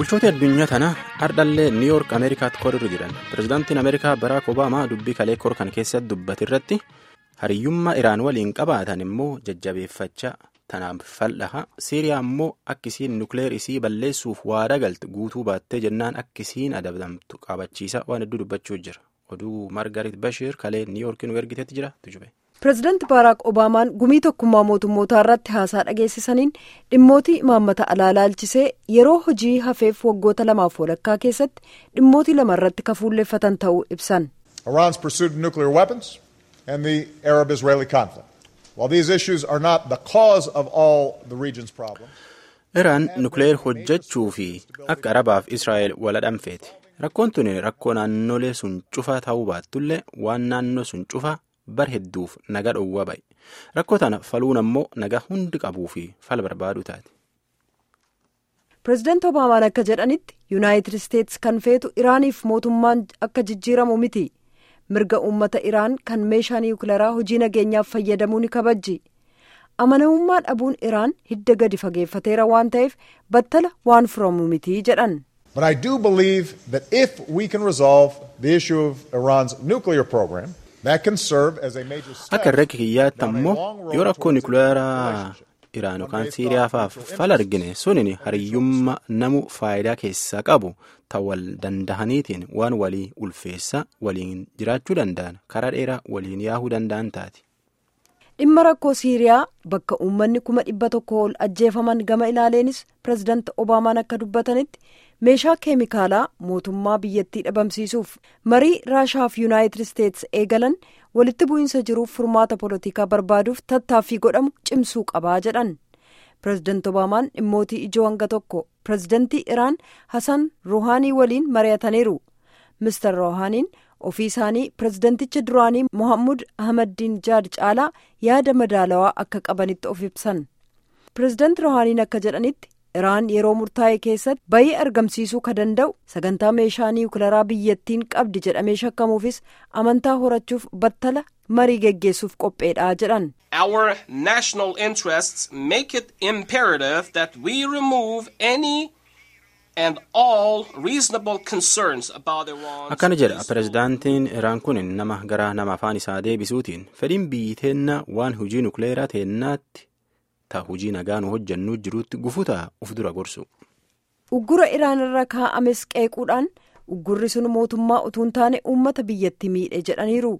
bulchoota addunyaa tana ardhallee niiyoork ameerikaatti korirra jiran pirezidaantiin ameerikaa baraak obaamaa dubbii kalee kor kan keessatti dubbate irratti hariyyummaa iraan waliin qabaatan immoo jajjabeeffachaa tanaaf fal'aha siiriyaa immoo akkisiin nukleer isii balleessuuf waada galte guutuu baattee jennaan akkisiin adabamtu qabachiisa waan hedduu dubbachuu jira oduu margaret bashir kalee niiyoorkiin ergiteetti jira tujube. pireezidaanti baaraak obaamaan gumii tokkummaa mootummootaa irratti haasaa dhageessisaniin dhimmootii imaammata alaa laalchisee yeroo hojii hafeef waggoota lamaaf walakkaa keessatti dhimmootii lama irratti kafuulleeffatan ta'uu ibsan. Iran's pursuit of nuclear weapons and the Arab-Israeli conflict. While these issues are not the cause of all the region's problems. Iraan nukleer hojjechuu fi akka Arabaaf Israa'el wal dhamfeeti. Rakkoon tuni rakkoo naannolee sun cufa ta'uu baattullee waan naannoo sun cufa. bar hedduuf naga dhowwaa ba'e rakkoo tana faluun ammoo naga hundi qabuu fi fala barbaaduu taate. pireezidaanti obaamaan akka jedhanitti yuunaayitid isteetsi kan feetu iraaniif mootummaan akka jijjiiramu miti mirga uummata iraan kan meeshaa niwukilaraa hojii nageenyaaf fayyadamuu ni kabajji amanamummaa dhabuun iraan hidda gadi fageeffateera waan ta'eef battala waan furamu miti jedhan. But I do believe that if we can resolve the issue of Iran's nuclear program. Akka irra kiyyaatti ammoo yoo rakkoo nukilaaraa Iraan yookaan Siiriyaa fa'aaf fala argine sunin hariyyummaa namu faayidaa keessaa qabu ta'uu danda'aniitiin waan walii ulfeessa waliin jiraachuu danda'an karaa dheeraa waliin yaahuu danda'an taati. Dhimma rakkoo Siiriyaa bakka uummanni kuma dhibba tokko ol ajjeefaman gama ilaaleenis pireezidaanti Obaamaan akka dubbatanitti. meeshaa keemikaalaa mootummaa biyyattii dhabamsiisuuf marii raashaa fi yuunaayitid isteetsi eegalan walitti bu'iinsa jiruuf furmaata poolitikaa barbaaduuf tattaaffii godhamu cimsuu qabaa jedhan pireezidaanti obaamaan dhimmootii ijoo hanga tokko pireezidaantii iraan hasan ruuhaanii waliin mari'ataniiru mister ruuhaaniin ofii isaanii pireezidaanticha duraanii mohammud ahmaddiin jaad caalaa yaada madaalawaa akka qabanitti of ibsan pireezidaanti ruuhaaniin akka jedhanitti. iraan yeroo murtaa'e keessatti bayii argamsiisuu ka danda'u sagantaa meeshaa niwukilaraa biyyattiin qabdi jedhamee shakkamuufis amantaa horachuuf battala marii geggeessuuf qopheedha jedhan. Our national interests make it imperative that we remove any and all reasonable concerns about Iran. Akkana jedha pireezidaantiin Iraan kun nama gara nama afaan isaa deebisuutiin fedhiin biyyi teenna waan hojii nukleeraa teennaatti. ta hojii nagaa nu hojjannuu jiruutti gufutaa uf dura gorsu. uggura iraan irra kaa'ames qeequudhaan uggurri sun mootummaa utuu hin taane uummata biyyatti miidhe jedhaniiru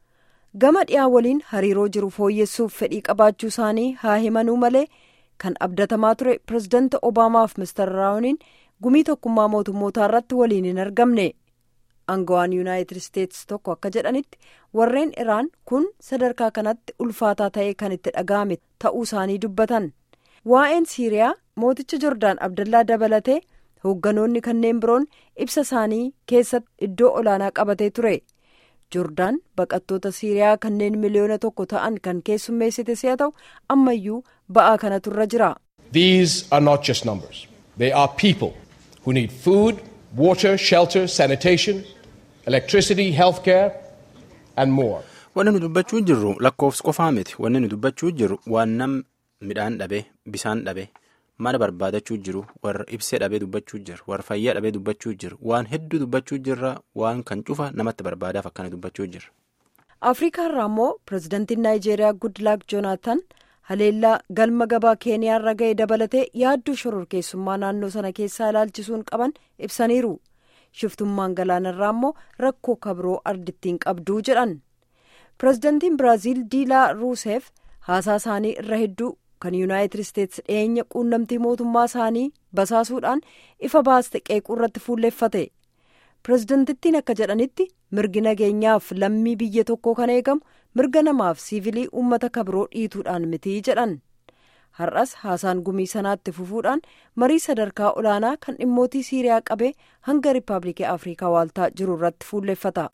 gama dhiyaa waliin hariiroo jiru fooyyessuuf fedhii qabaachuu isaanii haa himanuu malee kan abdatamaa ture pireezidaanti obaamaaf mister raawuniin gumii tokkummaa mootummootaa irratti waliin hin argamne aangawaan yuunaayitid isteetsi tokko akka jedhanitti warreen iraan kun sadarkaa kanatti ulfaataa ta'ee kan itti dhaga'ame ta'uu isaanii dubbatan waa'een siiriyaa mooticha jordaan abdallaa dabalatee hoogganoonni kanneen biroon ibsa isaanii keessatti iddoo olaanaa qabatee ture jordaan baqattoota siiriyaa kanneen miliyoona tokko ta'an kan keessummeessite si'a ta'u ammayyuu ba'aa kanatu irra jira. These are not just numbers. They are people who need food, water, shelter, sanitation. electricity, healthcare and more. Wanni nu dubbachuu jirru lakkoofsa qofaa miti. Wanni nu dubbachuu jirru waan nam midhaan dhabe, bisaan dhabe, mana barbaadachuu jiru, warra ibsee dhabee dubbachuu jiru, warra fayyaa dhabee dubbachuu jiru, waan hedduu dubbachuu jirra, waan kan cufa namatti barbaadaaf akkana dubbachuu jirra. Afrikaa irraa immoo pireezidaantiin Naayijeeriyaa Goodluck Joonaatan haleellaa galma gabaa keeniyaa irra ga'e dabalatee yaaddoo shororkeessummaa naannoo sana keessaa ilaalchisuun qaban ibsaniiru. shiftummaan galaanarraa immoo rakkoo kabiroo ardittiin qabduu jedhan pireezidaantiin biraaziil diilaa ruuseef haasaa isaanii irra hedduu kan yuunaayitid isteetsi dhiyeenya quunnamtii mootummaa isaanii basaasuudhaan ifa baaste qeequu irratti fuulleeffate pireezidaantittiin akka jedhanitti mirgi nageenyaaf lammii biyya tokkoo kan eegamu mirga namaaf siivilii uummata kabiroo dhiituudhaan miti jedhan. har'as haasaan gumii sanaatti fufuudhaan marii sadarkaa olaanaa kan dhimmootii siiriyaa qabee hanga riippaabilikii afrikaa waaltaa jiru irratti fuulleeffata.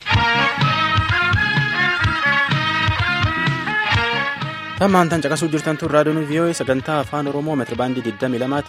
tammaan tan caqasuu jirtan tun raadiyoon vii'oo'ee sagantaa afaan oromoo meetirabaandii 22